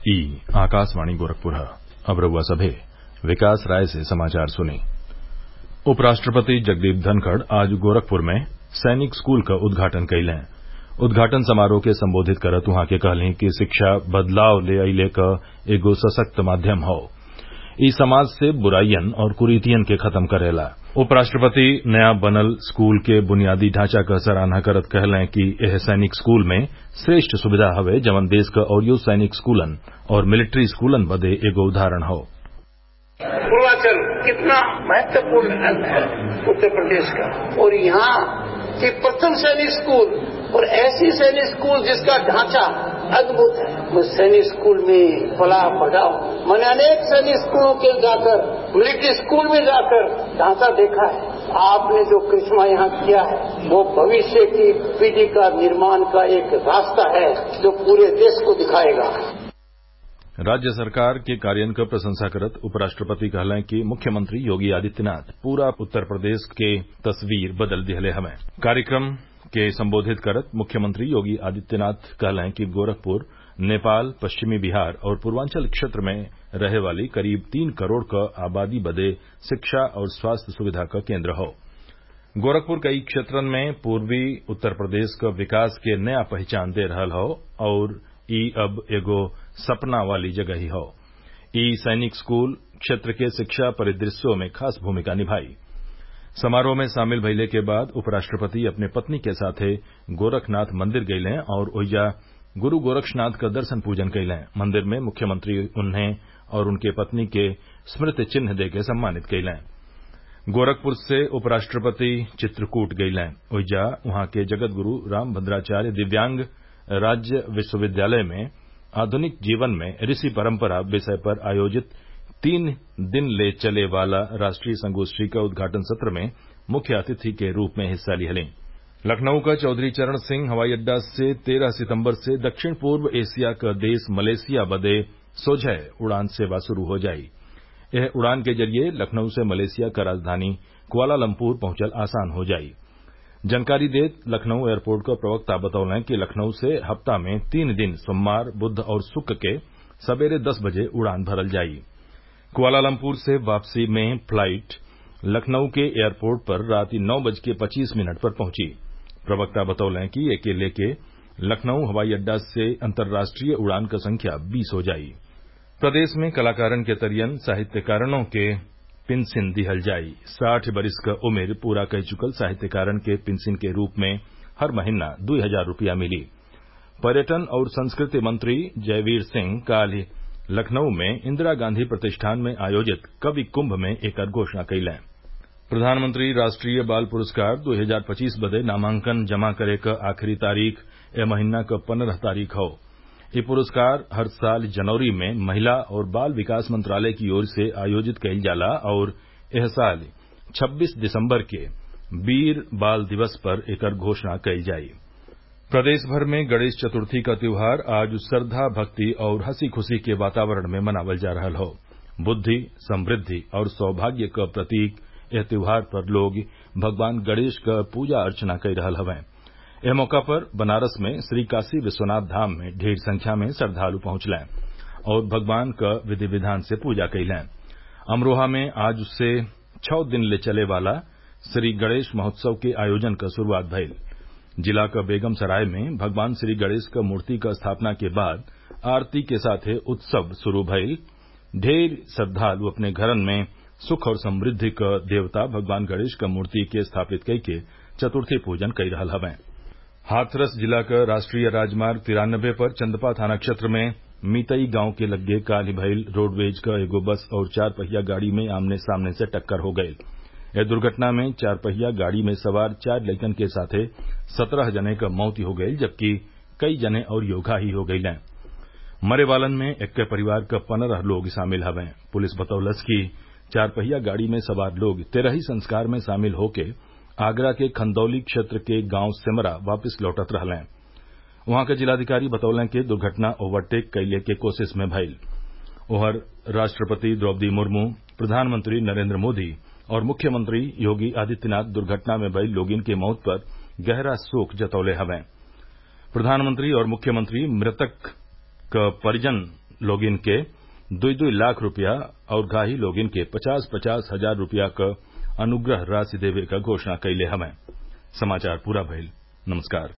ई आकाशवाणी गोरखपुर अब रउआ सभे विकास राय से समाचार सुनी उपराष्ट्रपति जगदीप धनखड़ आज गोरखपुर में सैनिक स्कूल क उद्घाटन कइलें उद्घाटन समारोह के संबोधित करत उहाँ के कहलीं कि शिक्षा बदलाव ले अइले क एगो सशक्त माध्यम हौ इ समाज से बुराइयन और कुरीतियन के खत्म करेला उपराष्ट्रपति नया बनल स्कूल के बुनियादी ढांचा क सराहना करत कहलें कि एह सैनिक स्कूल में श्रेष्ठ सुविधा हवे जवन देश क अउरियो सैनिक स्कूलन और मिलिट्री स्कूलन बदे एगो उदाहरण हौ पूर्वांचल कितना महत्वपूर्ण अंग है उत्तर प्रदेश का और यहाँ के प्रथम सैनिक स्कूल और ऐसी सैनिक स्कूल जिसका ढांचा अद्भुत है मैं सैनिक स्कूल में पला बढ़ाओ मैंने अनेक सैनिक स्कूलों के जाकर मिलिट्री स्कूल में जाकर ढांचा देखा है आपने जो करिश्मा यहाँ किया है वो भविष्य की पीढ़ी का निर्माण का एक रास्ता है जो पूरे देश को दिखाएगा राज्य सरकार के कार्यों क प्रशंसा करत उपराष्ट्रपति कहलें कि मुख्यमंत्री योगी आदित्यनाथ पूरा उत्तर प्रदेश के तस्वीर बदल दिहले हवें कार्यक्रम के संबोधित करत मुख्यमंत्री योगी आदित्यनाथ कहलें कि गोरखपुर नेपाल पश्चिमी बिहार और पूर्वांचल क्षेत्र में रहे वाली करीब तीन करोड़ क आबादी बदे शिक्षा और स्वास्थ्य सुविधा क केंद्र हौ गोरखपुर कई क्षेत्रन में पूर्वी उत्तर प्रदेश क विकास के नया पहचान दे रहल हौ और ई अब एगो सपना वाली जगही हौ ई सैनिक स्कूल क्षेत्र के शिक्षा परिदृश्यों में खास भूमिका निभाई समारोह में शामिल भइले के बाद उपराष्ट्रपति अपने पत्नी के साथे गोरखनाथ मंदिर गइलें और ओइजा गुरू गोरक्षनाथ क दर्शन पूजन कइलें मंदिर में मुख्यमंत्री उन्हें और उनके पत्नी के स्मृति चिन्ह देके सम्मानित कइलें गोरखपुर से उपराष्ट्रपति चित्रकूट गइलें ओइजा उहाँ के जगत गुरू रामभद्राचार्य दिव्यांग राज्य विश्वविद्यालय में आधुनिक जीवन में ऋषि परंपरा विषय पर आयोजित तीन दिन ले चले वाला राष्ट्रीय संगोष्ठी का उद्घाटन सत्र में मुख्य अतिथि के रूप में हिस्सा लिहलें लखनऊ का चौधरी चरण सिंह हवाई अड्डा से तेरह सितम्बर से दक्षिण पूर्व एशिया क देश मलेशिया बदे सोझै उड़ान सेवा शुरू हो जाई यह उड़ान के जरिये लखनऊ से मलेशिया क राजधानी कुआलालंपुर पहुंचल आसान हो जाई जानकारी देत लखनऊ एयरपोर्ट क प्रवक्ता बतौलें कि लखनऊ से हफ्ता में तीन दिन सोमवार बुध और शुक्र के सबेरे दस बजे उड़ान भरल जाई कुआलालंपुर से वापसी में फ्लाइट लखनऊ के एयरपोर्ट पर रात नौ बज के पच्चीस मिनट पर पहुंची प्रवक्ता बतौलें कि एके लेके लखनऊ हवाई अड्डा से अंतर्राष्ट्रीय उड़ान क संख्या बीस हो जाई प्रदेश में कलाकारन के तरियन साहित्यकारनों के पिनसिन दिहल जाई साठ बरिस क उमिर पूरा कह चुकल साहित्यकारन के पिनसिन के रूप में हर महीना दुई हजार रूपया मिली पर्यटन और संस्कृति मंत्री जयवीर सिंह काल लखनऊ में इंदिरा गांधी प्रतिष्ठान में आयोजित कवि कुंभ में एकर घोषणा कइलें प्रधानमंत्री राष्ट्रीय बाल पुरस्कार 2025 बदे नामांकन जमा करे क आखिरी तारीख ए महीना क पन्द्रह तारीख हौ ये पुरस्कार हर साल जनवरी में महिला और बाल विकास मंत्रालय की ओर से आयोजित कइल जाला और एह साल 26 दिसम्बर के वीर बाल दिवस पर एकर घोषणा कइल जाई प्रदेश भर में गणेश चतुर्थी का त्योहार आज श्रद्धा भक्ति और हंसी खुशी के वातावरण में मनावल जा रहल हौ बुद्धि समृद्धि और सौभाग्य क प्रतीक एह त्योहार पर लोग भगवान गणेश क पूजा अर्चना कई रहल हवें एह मौका पर बनारस में श्री काशी विश्वनाथ धाम में ढेर संख्या में श्रद्वालु पहुंचलें और भगवान क विधि विधान से पूजा कइलें अमरोहा में आज से छः दिन ले चले वाला श्री गणेश महोत्सव के आयोजन क शुरूआत भइल जिला क बेगम सराय में भगवान श्री गणेश क मूर्ति क स्थापना के बाद आरती के साथे उत्सव शुरू भइल ढेर श्रद्वालु अपने घरन में सुख और समृद्धि क देवता भगवान गणेश क मूर्ति के स्थापित कइके चतुर्थी पूजन कई रहल हवें हाथरस जिला क राष्ट्रीय राजमार्ग तिरानबे पर चंदपा थाना क्षेत्र में मीतई गांव के लग्गे काल भइल रोडवेज क एगो बस और चार पहिया गाड़ी में आमने सामने से टक्कर हो गयी यह दुर्घटना में चार पहिया गाड़ी में सवार चार लइकन के साथे सत्रह जने क मौत हो गयी जबकि कई जने और योगा ही हो गयीं मरे वालन में एक्के परिवार क पंद्रह लोग शामिल हवें पुलिस बतौलस कि चार पहिया गाड़ी में सवार लोग तेरही संस्कार में शामिल होके आगरा के खंदौली क्षेत्र के गांव सिमरा वापिस लौटत रहलें वहां के जिलाधिकारी बतौलें कि दुर्घटना ओवरटेक कइले के कोशिश में भइल ओहर राष्ट्रपति द्रौपदी मुर्मू प्रधानमंत्री नरेंद्र मोदी और मुख्यमंत्री योगी आदित्यनाथ दुर्घटना में भइल लोगिन के मौत पर गहरा शोक जतौले हवें प्रधानमंत्री और मुख्यमंत्री मृतक क परिजन लोगिन के दुई दुई लाख रूपया और घाही लोगिन के पचास पचास हजार रूपया क अनुग्रह राशि देवे क घोषणा कइले हवैं समाचार पूरा भइल नमस्कार